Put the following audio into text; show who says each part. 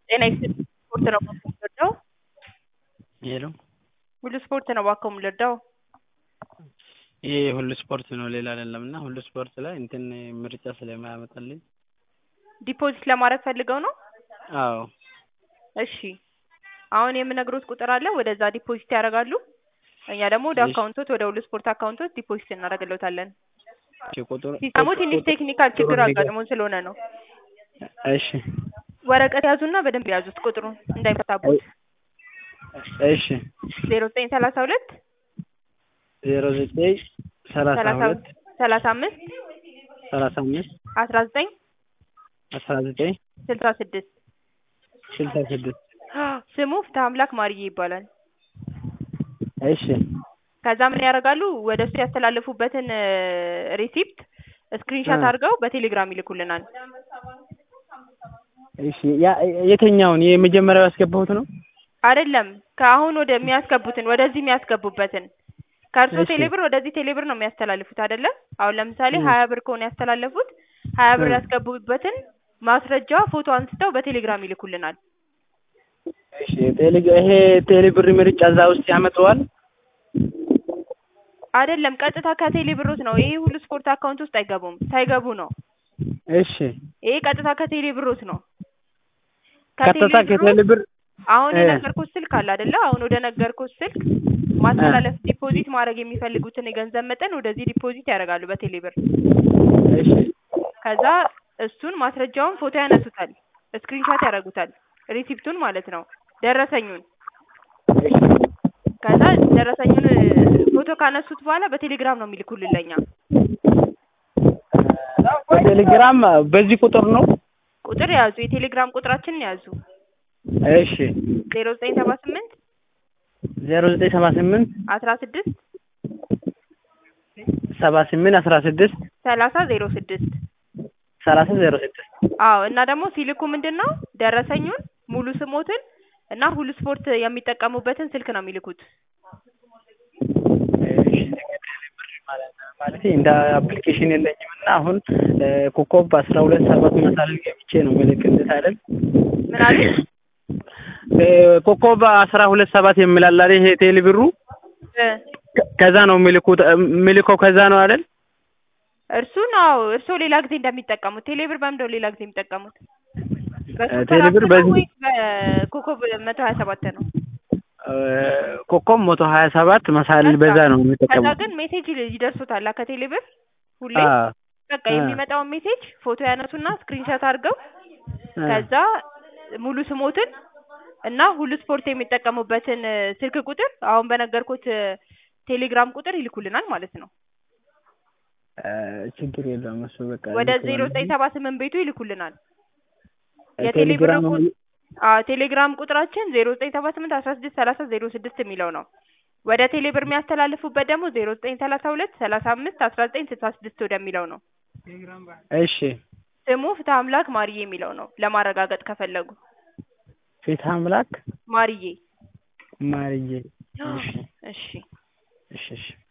Speaker 1: ጤና ይስጥልኝ ስፖርት ነው እባክዎ የምንወደው
Speaker 2: ሄሎ
Speaker 1: ሁሉ ስፖርት ነው እባክዎ የምንወደው
Speaker 2: ይሄ ሁሉ ስፖርት ነው ሌላ አይደለም እና ሁሉ ስፖርት ላይ እንትን ምርጫ ስለማያመጣልኝ
Speaker 1: ዲፖዚት ለማድረግ ፈልገው ነው
Speaker 2: አዎ
Speaker 1: እሺ አሁን የምነግሮት ቁጥር አለ ወደዛ ዲፖዚት ያደርጋሉ እኛ ደግሞ ወደ
Speaker 2: እሺ
Speaker 1: አካውንቶት ወደ ሁሉ ስፖርት አካውንቶት ዲፖዚት እናደርግልዎታለን
Speaker 2: እሺ ቁጥሩ
Speaker 1: ሲስተሙ ትንሽ ቴክኒካል ችግር
Speaker 2: ቁጥሩን ንገር
Speaker 1: አጋጥሞን ስለሆነ ነው
Speaker 2: እሺ
Speaker 1: ወረቀት ያዙና በደንብ ያዙት ቁጥሩን እንዳይመታቦት
Speaker 2: እሺ
Speaker 1: ዜሮ ዘጠኝ ሰላሳ ሁለት
Speaker 2: ዜሮ ዘጠኝ ሰላሳ
Speaker 1: ሰላሳ
Speaker 2: ሁለት
Speaker 1: ሰላሳ አምስት
Speaker 2: ሰላሳ አምስት
Speaker 1: አስራ ዘጠኝ
Speaker 2: አስራ ዘጠኝ
Speaker 1: ስልሳ ስድስት
Speaker 2: ስልሳ ስድስት
Speaker 1: ስሙ ፍትሀ አምላክ ማርዬ ይባላል
Speaker 2: እሺ
Speaker 1: ከዛ ምን ያደርጋሉ ወደ እሱ ያስተላለፉበትን ሪሲፕት ስክሪንሻት
Speaker 2: እ
Speaker 1: አድርገው በቴሌግራም ይልኩልናል
Speaker 2: እሺ ያ የትኛውን የመጀመሪያው ያስገባሁት ነው
Speaker 1: አይደለም ከአሁን ወደ የሚያስገቡትን ወደዚህ የሚያስገቡበትን ከእርስዎ
Speaker 2: እሺ
Speaker 1: ቴሌብር ወደዚህ ቴሌብር ነው የሚያስተላልፉት አይደለ አሁን ለምሳሌ
Speaker 2: እ
Speaker 1: ሀያ ብር ከሆነ ያስተላለፉት ሀያ ብር
Speaker 2: እ
Speaker 1: ያስገቡበትን ማስረጃ ፎቶ አንስተው በቴሌግራም ይልኩልናል
Speaker 2: እሺ ቴሌ ይሄ ቴሌ ብር ምርጫ እዛ ውስጥ ያመጣዋል
Speaker 1: አይደለም ቀጥታ ከቴሌ ብሮት ነው ይሄ ሁሉ ስፖርት አካውንት ውስጥ አይገቡም ሳይገቡ ነው
Speaker 2: እሺ
Speaker 1: ይሄ ቀጥታ ከቴሌ ብሮት ነው ከቴሌ
Speaker 2: ቀጥታ
Speaker 1: ብሮት
Speaker 2: ከቴሌ ብር
Speaker 1: አሁን
Speaker 2: እ
Speaker 1: የነገርኩት ስልክ አለ አይደለ አሁን ወደ ነገርኩት ስልክ
Speaker 2: እ
Speaker 1: ማስተላለፍ ዲፖዚት ማድረግ የሚፈልጉትን የገንዘብ መጠን ወደዚህ ዲፖዚት ያደርጋሉ በቴሌ ብር
Speaker 2: እሺ
Speaker 1: ከዛ እሱን ማስረጃውን ፎቶ ያነሱታል ስክሪንሻት ያደርጉታል ሪሲፕቱን ማለት ነው ደረሰኙን
Speaker 2: እሺ
Speaker 1: ከዛ ደረሰኙን ፎቶ ካነሱት በኋላ በቴሌግራም ነው የሚልኩልን ለእኛ
Speaker 2: በቴሌግራም በዚህ ቁጥር ነው
Speaker 1: ቁጥር ያዙ የቴሌግራም ቁጥራችንን ያዙ
Speaker 2: እሺ
Speaker 1: ዜሮ ዘጠኝ ሰባ ስምንት
Speaker 2: ዜሮ ዘጠኝ ሰባ ስምንት
Speaker 1: አስራ ስድስት
Speaker 2: ሰባ ስምንት አስራ ስድስት
Speaker 1: ሰላሳ ዜሮ ስድስት
Speaker 2: ሰላሳ ዜሮ ስድስት
Speaker 1: አዎ እና ደግሞ ሲልኩ ምንድን ነው ደረሰኙን ሙሉ ስሞትን እና ሁሉ ስፖርት የሚጠቀሙበትን ስልክ ነው የሚልኩት
Speaker 2: እሺ ማለቴ እንደ አፕሊኬሽን የለኝም እና አሁን ኮከብ አስራ ሁለት ሰባት መሳልል ገብቼ ነው ምልክልት አይደል
Speaker 1: ምን አሉኝ
Speaker 2: ኮከብ አስራ ሁለት ሰባት የሚላል አይደል ይሄ ቴሌ ብሩ
Speaker 1: እ
Speaker 2: ከዛ ነው የሚልኩት የሚልከው ከዛ ነው አይደል
Speaker 1: እርሱን አዎ እርስዎ ሌላ ጊዜ እንደሚጠቀሙት ቴሌብር በምንድን ነው ሌላ ጊዜ የሚጠቀሙት በሱፐር
Speaker 2: ቴሌ
Speaker 1: አፕ
Speaker 2: ብር
Speaker 1: ነው
Speaker 2: በዚህ
Speaker 1: ወይስ በኮከብ መቶ ሀያ ሰባት ነው
Speaker 2: ኮከብ መቶ ሀያ ሰባት መሳልል
Speaker 1: በቃ
Speaker 2: በዛ ነው
Speaker 1: ከዛ
Speaker 2: የሚጠቀመው
Speaker 1: ግን ሜሴጅ ይደርሶታል ከቴሌብር ሁሌ
Speaker 2: አ
Speaker 1: በቃ
Speaker 2: አ
Speaker 1: የሚመጣውን ሜሴጅ ፎቶ ያነሱና ስክሪንሻት አድርገው
Speaker 2: አ
Speaker 1: ከዛ ሙሉ ስሞትን እና ሁሉ ስፖርት የሚጠቀሙበትን ስልክ ቁጥር አሁን በነገርኩት ቴሌግራም ቁጥር ይልኩልናል ማለት ነው
Speaker 2: ችግር የለውም እሱ በቃ
Speaker 1: ወደ ዜሮ ዘጠኝ
Speaker 2: ልኬዋለሁ
Speaker 1: ሰባ ስምንት ቤቱ ይልኩልናል የቴሌ ብር
Speaker 2: ቴሌግራም
Speaker 1: ቁ አዎ ቴሌግራም ቁጥራችን ዜሮ ዘጠኝ ሰባ ስምንት አስራ ስድስት ሰላሳ ዜሮ ስድስት የሚለው ነው ወደ ቴሌ ብር የሚያስተላልፉበት ደግሞ ዜሮ ዘጠኝ ሰላሳ ሁለት ሰላሳ አምስት አስራ ዘጠኝ ስልሳ ስድስት ወደሚለው ነው
Speaker 2: እሺ
Speaker 1: ስሙ ፍትሀ አምላክ ማርዬ የሚለው ነው ለማረጋገጥ ከፈለጉ
Speaker 2: ፍትሀ አምላክ
Speaker 1: ማርዬ
Speaker 2: ማርዬ እሺ
Speaker 1: እሺ
Speaker 2: እሺ እሺ